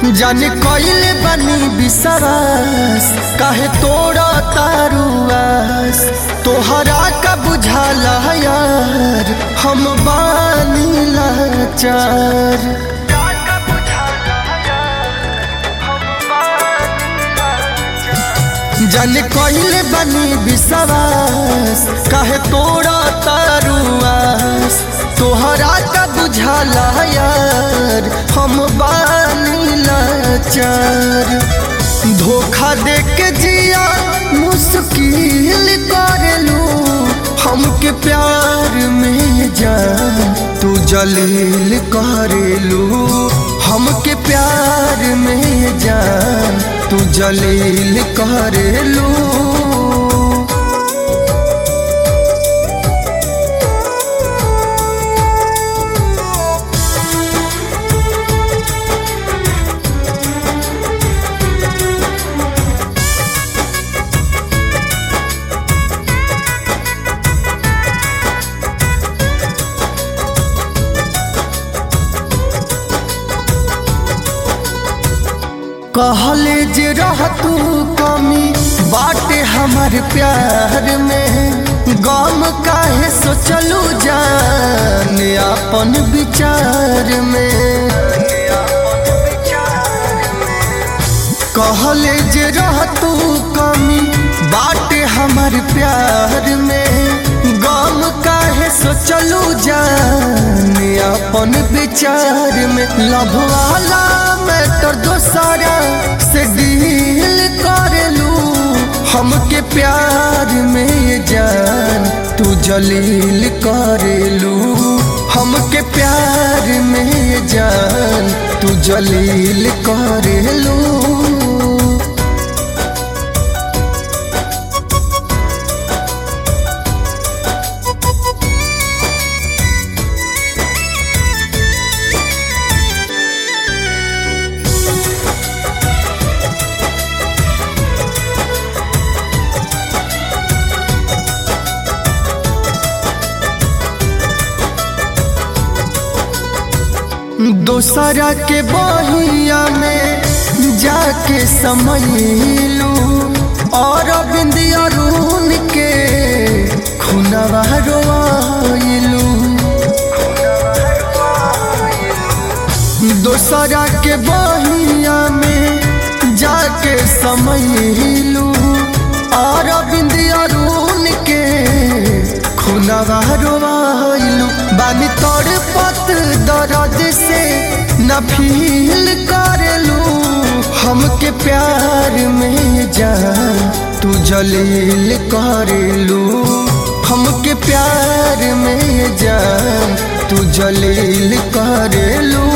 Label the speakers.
Speaker 1: जाने कइले बानी विश्वास काहे तोड़ा तारुआस तोहरा का बुझाला यार हम बानी लाचार जाने कइले बानी विश्वास काहे तोड़ा तारुआस तोहरा का बुझाला यार हम बानी लाचार धोखा दे के जिया मुश्किल करेलू हमके प्यार में जान तू जलील करेलू हमके प्यार में जान तू जलील करेलू कहले जे रह तू कमी बाटे हमार प्यार में गम काहे सोचलू जान अपन विचार में कहले जे रह तू कमी बाटे हमार प्यार में गम काहे सोचलू जान अपन विचार में लभ वाला मैटर दोसारा से डील करेलू हमके प्यार में जान तू जलील करेलू हमके प्यार में जान तू जलील करेलू दोसरा के बहिया में जाके समैलू और बिंदिया रून के खुनवा रोइलू दोसरा के बहिया में जाके समैलू और बिंदिया रून के खुनवा रोइलू बानी तोड़ पत दर्द से न फील करेलू हमके प्यार में जान तू जलील करेलू हमके प्यार में जान तू जलील करेलू